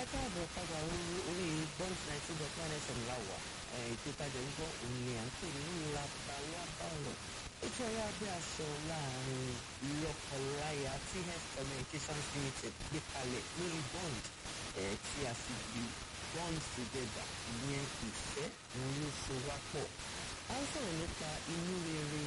káàbọ̀ padà orí bond ninety dot one fm láwà ètò ìtajà ń gbọ́ òun ni à ń pè ní labalábá ọ̀rọ̀ ètò ọ̀rọ̀ abẹ́ aṣọ láàrin lọ́kọláya tí health communications limited gbé kalẹ̀ lórí bond tí a sì gbé bond together ìyẹn ìfẹ́ òun ló so wá pọ̀ a ń sọ̀rọ̀ nípa inú rere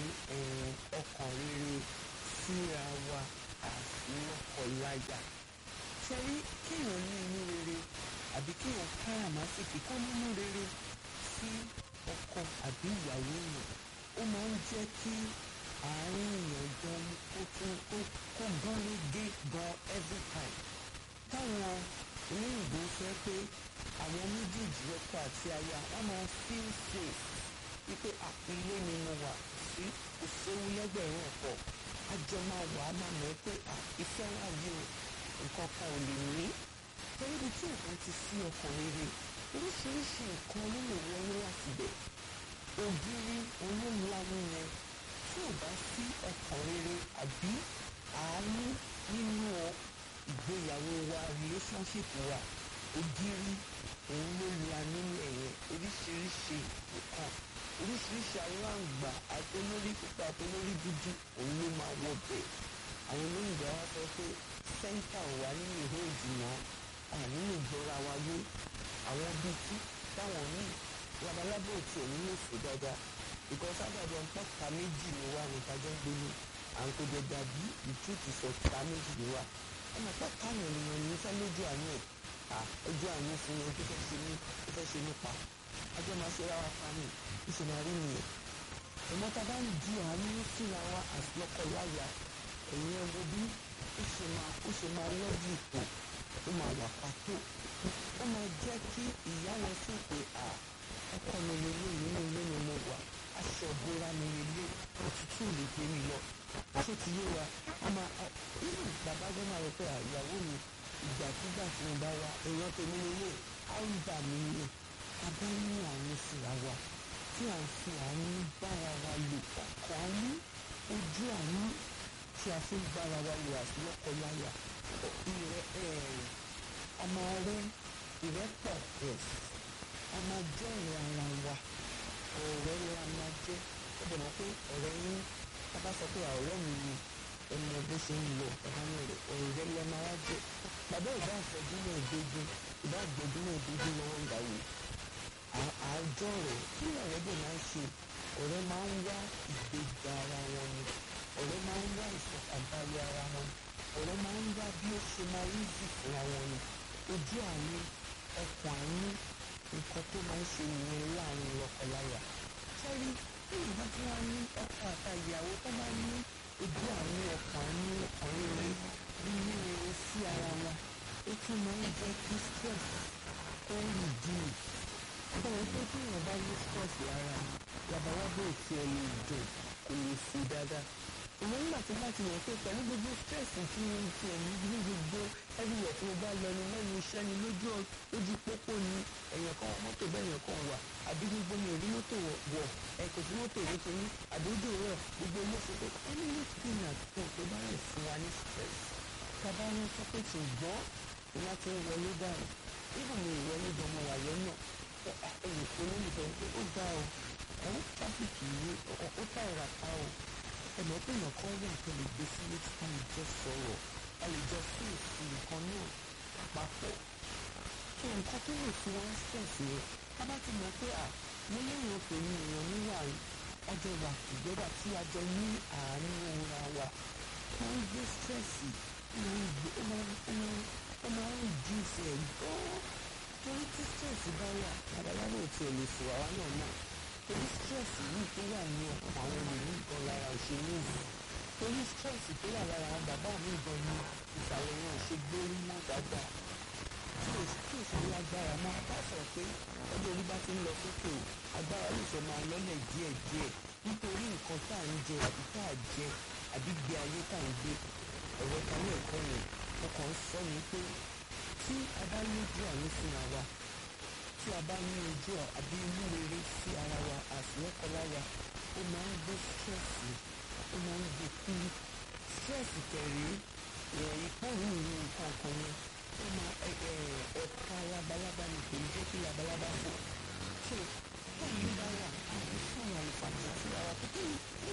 ọkàn rere síra wa àti lọ́kọláya ṣẹ́rí kéèyàn ní inú rere àbí kéèyàn káràmásìkì kó nínú rere sí ọkọ àbí ìyàwó èèyàn ó máa ń jẹ́ kí àárín èèyàn gan kó tún kó gán régé gan every time táwọn olóyìnbó fẹ́ pé àwọn méjèèjì ọkọ àti aya wọ́n máa feel safe wípé ilé ni mo wà sí kò séwu lẹ́gbẹ̀rún ọ̀pọ̀ àjọ máa wà á máa mọ̀ pé ìfẹ́ wà yìí o nǹkan kan ò lè ní torí ibi tí nǹkan ti sí ọkàn rere oríṣiríṣi nǹkan ló lè wọlé láti bẹ̀ ògiri olóńlanu yẹn tí ò bá sí ọkàn rere àbí àánú nínú ìgbéyàwó wa relationship wa ògiri òun ló la nínú ẹ̀yẹn oríṣiríṣi nǹkan oríṣiríṣi aláǹgbà àtolórí pípa àtolórí dúdú òun ló máa wọ bẹ́ẹ̀ àwọn olóyìnbó wa sọ pé sẹ́ńtà wà nínú ìhó ìjùmọ̀ ànínú ìjọra wa yé àwọn bíi tí táwọn míì labalábò tí ò nílò fò dáadáa because àgbàdo ọ̀pọ̀ ta méjì ni wà ní kájọ́ gbélé à ń kójọ dàbí ìtútù sọ ta méjì ni wà ọmọ pọ̀ táwọn ènìyàn ní fẹ́ lójú àánú ẹ̀ à ojú àánú fún yẹn tó fẹ́ ṣe ní tó fẹ́ ṣe nípa ajọ́ máa ṣe ráwa pa mí ìṣe máa rí nìyẹn ìmọ̀ta bá ń di àánú síra wa àti lọ́kọ̀láyà ẹ̀yin ẹ̀wọ̀ bí ó ṣe máa ó ṣe máa lọ́jú ipò ó máa wà pàtó ó máa jẹ́ kí ìyá wọn sì pé à ọkọ mi lélẹ̀ nínú ilé mi mo wà aṣọ ìbora mi lélẹ̀ òtútù lè gbé mi lọ ṣé ti yé wa a máa irú bàbá gbọ́n máa rò pé àyàwó mi ìgbàkúgbà tí mo bá wa èèyàn tèmi lélẹ̀ á ń bà mí lè a bá ní àánú síra wa tí à ń fi àánú bára wa lò ọkọ̀ àánú ojú àánú tí a fi ń bára wa lò àti lọ́kọláya ìrẹ́ a máa rẹ́ ìrẹ́pọ̀ yes a máa jẹ́ ọ̀rẹ́ ara wa ọ̀rẹ́ la máa jẹ́ ó dẹ̀ mọ́ pé ọ̀rẹ́ yín a bá sọ pé ọ̀rẹ́ mi ni ẹmọ bó ṣe ń lọ ẹ̀ka ní rẹ̀ ọ̀rẹ́ lẹ máa wá jẹ́ bàbá ìbá àfẹ́dúnmọ̀ ìdógún ìbá àgbẹ̀dúnmọ̀ ìdógún lọ́wọ́ ń gbàwé àjọ rẹ̀ kí ọ̀rẹ́ bẹ̀ máa ń ṣe ọ̀rẹ́ máa ń wá ìgbéga ara wọn ni ọ̀rẹ́ máa ń wá ìfọ̀kànbalẹ̀ ara wọn ọ̀rẹ́ máa ń wá bí ó ṣe máa rí jù fúnra wọn ni ojú àánú ọkàn àánú nǹkan tó máa ń ṣe nìyẹn láàrin lọ́kọláya sẹ́rí bí ìgbà tí wọ́n ní ọkọ àtàyàwó tó máa ní ojú àánú ọkàn àánú ọkàn rere nínú rere sí ara wọn ó tún máa ń jẹ́ kí stress ó reduce báwo pé tí èèyàn bá ní stress lára labalábó òtí ẹ lè dùn kò lè fò dáadáa ìwọ nígbà tí bá ti yàn pé pẹ̀lú gbogbo stress tí mo ti ẹ̀ ní ní gbogbo everywhere tí mo bá lọ ní lẹ́nu iṣẹ́ ni lójú lójú pópó ni èèyàn kan mọ́tò bẹ́ẹ̀ yẹn kan wà àbí gbogbo mi ò rí mọ́tò wọ̀ ẹ̀ kò sí mọ́tò rí kìíní àdójò rẹ̀ gbogbo ilé ṣe pé ẹni ní kíni àtúntò tó bá rẹ̀ fún wa ní stress tábà ń sọ pé ṣùgbọ́n ìwà ti ń wọlé dàrú ibùdó ìwọlé gan mo wà lọ́nà ẹ̀yìn tó lólùfẹ́ pé ó dá o ẹ̀rọ tráfíkì yìí ó tà ìrà pa o ẹ̀mọ́ pé èèyàn kan wà tó lè gbé sí létí ká lè jọ sọ̀rọ̀ ká lè jọ sí èsì nǹkan náà papọ̀ kí nǹkan tó lè fi wá stress yẹn ká bá ti mọ̀ pé à mo léèyàn pè ní èèyàn níwà ọjọ́ wà tìgbẹ́dà tí a jọ ní àárín òra wa máa ń gbé stress ó máa ń reduce ẹ̀ gan-an torí tí stress bá wà babaláwo ò tiẹ̀ lè fò àwa náà náà torí stress yìí tó wà ní ọkàn àwọn ènìyàn gan lára òṣèlú yìí torí stress tó wà lára àwọn bàbá mi gan ní ìsàlẹ̀ yẹn ò ṣe gbórí mọ́ dáadáa tí ò tí ò sí agbára mọ́ bá sọ pé ọjọ́ orí bá ti ń lọ sókè o agbára lè fẹ́ máa lọ́lẹ̀ díẹ̀díẹ̀ nítorí nǹkan tá à ń jẹ àbí tá à jẹ àbí gbé ayé tá à ń gbé ọ̀rọ̀ kan ní ẹ̀kọ́ yẹn mo kàn ń sọ ni pé tí a bá lójú àánú fúnra wa tí a bá ní ojú àbí inú rere sí ara wa àti lọ́kọláya ó máa ń gbé stress ó máa ń gbé kúrú stress tẹ̀lé ìpòrúurú nǹkan kan yẹn ó máa ẹ̀ka labalábá ni kò ní jẹ́ kí labalábá fò so báyìí bá wà àwọn fún àwọn àlùfáàní síra wa pé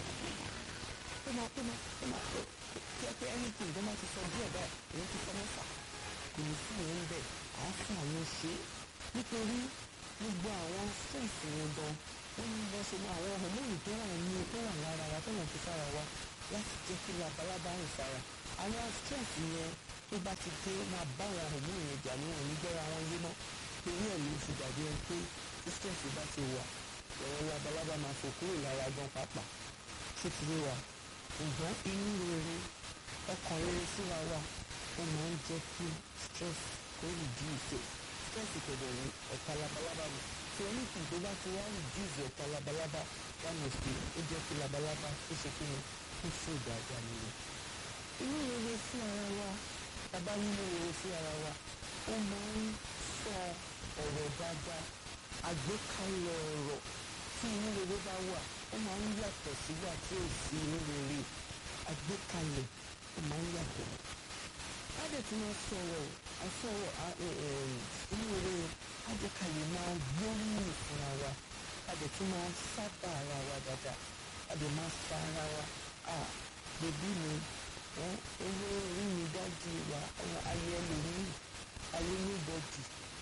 tó máa tó máa tó máa tó kí ẹ pé anything tó máa ti sọ díẹ̀ báyìí èyí ti sọ mẹ́fà kò ní fún òun bẹ́ẹ̀ à á fún àwọn ṣe é nítorí gbogbo àwọn stress yẹn gan wọ́n ní bọ́ ṣe mọ àwọn hormone tó wà ní tó wà lára wa tó wọ́n fi sára wa láti jẹ́ kí labalábá rìn sára àwọn stress yẹn tó bá ti dé máa bá àwọn hormone yẹn jà ní wọn ní gbọ́ra wọn yé mọ́ torí ẹ̀ ló fi dàbí ẹni pé tí stress bá ti wà ẹ̀rọ labalábá máa fò kúrò lára gan pàápàá ṣé ti rí wa ṣùgbọ́n inú rere ọkàn rere síra wa ó máa ń jẹ́ kí stress kó reduce stress kẹ̀dẹ̀ ní ọ̀tá labalábá mi tí anything tó bá ti wá reduce ọ̀tá labalábá that must be ó jẹ́ kí labalábá ó ṣe kí ni ó fò dáadáa nìyẹn. inú rere sí ara wa bàbá nínú rere sí ara wa ó máa ń sọ ọ̀rọ̀ dáadáa àgbékalẹ̀ ọ̀rọ̀ tí inú rere bá wà ó máa ń yàtọ̀ sígbà tí ò sí inú rere àgbékalẹ̀ ó máa ń yàtọ̀. á dẹ̀ tún máa sọ̀rọ̀ àsọ̀rọ̀ inú rere á jẹ́ ká lè máa gbóríyìn fúnra wa á dẹ̀ tún máa sábà ara wa dáadáa á dẹ̀ máa sa ara wa à bèbí mi owó orí mi dájú wa ayé ẹlòmíì ayé níbọ̀dì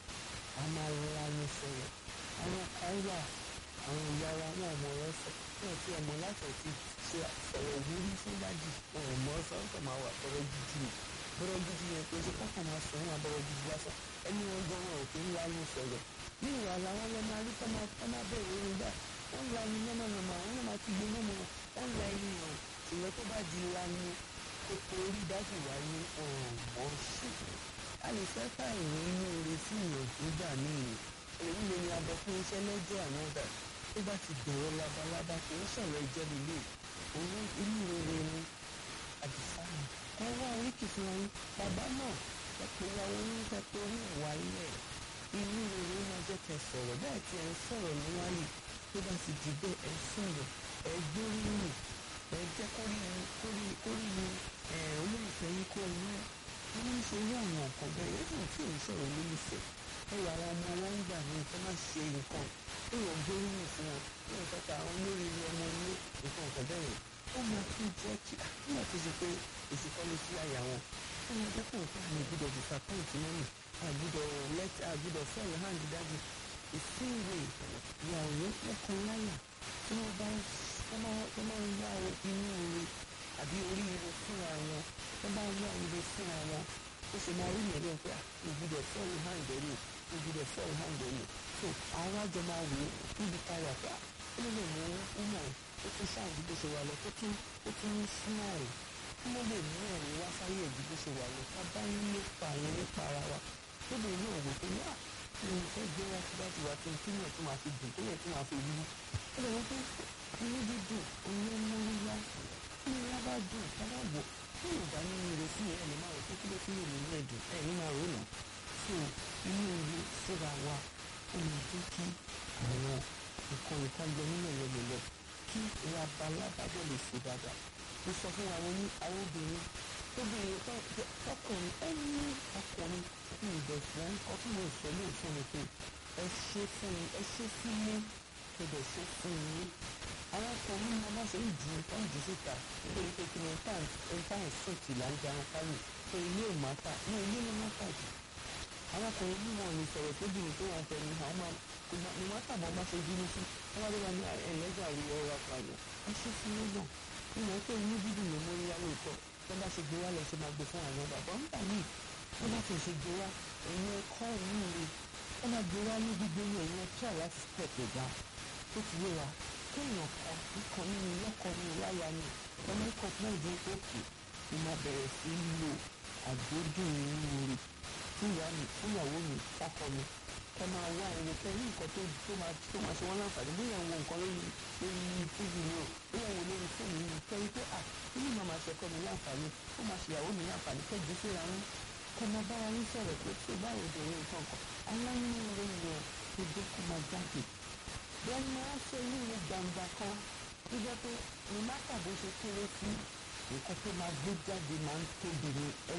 a máa rọra ní sọ̀rọ̀ àwọn kan wà àwọn ìyá wa wọn ò mọ ọ̀rọ̀ sọ wọn ò tí ẹ mọ láti ọtí ṣe sọ̀rọ̀ wúrí fún dájì wọn ò mọ sọńtọ máa wà bọrọ gidi ni bọrọ gidi yẹn pé ṣe kọkàn máa sọ wọn àbọrọ gidi lásán ẹni wọn gan wọn ò kí ń lanu sọ̀rọ̀ ní ìwà làwọn lọ máa rí tọmọ tọmọ bẹ̀rẹ̀ orí gbà wọn la ni yánmọ̀yánmọ̀ àwọn náà máa ti gbé lómọ wọn la ẹni hàn ṣùgbọ́n tó bá di lanu kókó orí dájì wá ní ọ̀mọ́ ṣe a lè fẹ́ ká ìwé inú oore sí ìyànjú gbà míì èyí lè ní abọ fún iṣẹ́ lọ́jọ́ àwọn dà tó bá ti bẹ̀rẹ̀ labalábá kì í sọ̀rọ̀ ẹjẹ́ lílé owó inú rere ni àdìsá ni ẹ wá oríkì fún wọn bàbá náà ẹ pé ìyàwó yín fẹ́ torí ìwà ilẹ̀ inú rere máa jẹ́ kẹ́ sọ̀rọ̀ bẹ́ẹ̀ tí ẹ ń sọ̀rọ̀ níwáyé tó bá ti di bẹ́ẹ̀ ẹ sọ̀rọ̀ ẹ gbóríyìn ẹ jẹ́ kórìí kórìí olólùfẹ́ yín kó inú ẹ̀ wọ́n ń ṣe irú àwọn nǹkan bẹ́ẹ̀ yẹ́n tí ò ń sọ̀rọ̀ olólùfẹ́ ẹ wà àwọn ọmọ wọn ń gbà ní nǹkan má ṣe nǹkan ó yàn gbóríyìn fún wọn ó yàn kọ́ta àwọn olórí ọmọ ilé nǹkan nǹkan bẹ́ẹ̀ yẹn ó máa tún jẹ́ kí nígbà tó ṣe pé èsì kọ́ ló sí àyà wọn ó máa jẹ́ kó nǹkan àmì ìgbúdọ̀ disappoint mọ́mì àgbúdọ̀ let àgbúdọ̀ fall hand dájú ìsínwé ìyàwó lẹ́kọ̀ọ́ láyà tí wọ́n bá wọ́n máa ń wá inú ire àbí oríire fúnra wọn wọ́n bá ń wá ire fúnra wọn ó ṣe máa rí yẹn lẹ́yìn pé ìgbúdọ̀ fall hand ẹ̀mí ìgbúdọ̀ fall hand ẹ̀mí so àwọn àjọ máa wò ó níbi táyà pé ó lè mú ọmọ ó tún ṣáàjú bó ṣe wà lọ tó tún ó tún ń smile kí ló lè mú ẹ̀rín wá sáyé ẹ̀jú bó ṣe wà lọ ká bá ń lépa yẹn nípa ara wa tó lè ní òwò tó ní à kí ni fẹ́ gbé wá sí láti wá tó kí yẹn tó máa fi dùn tó yẹn tó máa fi wú ó lè wọ́n pé inú dídùn òun ló mú wíwá tí wọ́n bá dùn ká bá wò tí yóò bá nínú rẹ̀ sí ẹ̀ lè máa rò pé kí ló fi lè nínú ẹ̀dùn ẹ̀ ní máa rò nà so inú ire síra wa ó lè jẹ́ kí àwọn nǹkan nǹkan lọ nínú ìrẹ̀lẹ̀ kí labalábá bẹ̀ lè ṣe dáadáa mo sọ fún àwọn ní àwọn obìnrin tóbìnrin tọkùnrin ẹni ọkùnrin ní ìdọ̀tún nǹkan tí mo sọ lè fún mi pé ẹ ṣe fún mi ẹ ṣe fún mi kẹdẹ ṣe fún mi àwọn ọkùnrin máa má ṣe ń ju nǹkan jù síta nítorí pé kí ni nǹkan ìsìnkì là ń jarun kárì pé ilé ò má tà ní ilé ló má tà jù àwọn ọkùnrin bí wọn lè sọ̀rọ̀ tóbìnrin tó wọn fẹ́ ni àwọn máa kò ní wọ́n tàbọ̀ bá ṣe bínú sí wọ́n wá lọ́wọ́ ní ẹ̀lẹ́jà rí ọ̀rọ̀ apààyàn ẹ ṣe fún mi náà ìmọ̀ pé inú dídùn ló mórí wá lóòótọ́ tó bá ṣe gbé wá lọ ṣe máa gbé fún àwọn bàbá ń bà mí tó bá ti ṣe gbé wá ẹ̀yin ẹ̀kọ́ ìlú rẹ̀ wọ́n máa gbé wá ní gbígbé ní ẹ̀yin ẹ̀kọ́ láti step it down tó ti yé wa kéèyàn kan nǹkan nínú lọ́kọ̀ nínú láyà ni ọmọ ikọ̀ náà dé òkè ni máa bẹ̀rẹ̀ sí í lo àgbódùn inú rẹ̀ fún ìyá mi fún ìyàwó mi fọ́kọ mi ẹ máa wá ẹni pé ní nǹkan tó tó máa tó máa ṣe wọ́n láǹfààní bí ìyàwó nǹkan lórí lórí tíìvì ni o bí ìyàwó lórí fóònù yìí kẹ́rí pé à nínú ìmọ̀ máa ṣẹ̀kọ́ mi láǹfààní ó máa ṣe ìyàwó mi láǹfààní kẹ́jú síra wọn kẹ́ máa bára yín sọ̀rọ̀ pé tí o bá rò dèrè nǹkan kan aláìní rẹ̀ yẹn tó dé kó máa jáde bẹ́ẹ̀ ni wọ́n ṣe inú mi gbangba kan tó jẹ́ pé ní má tàbí ṣe kéré sí nǹkan tó máa gbé jáde máa ń tóbi ní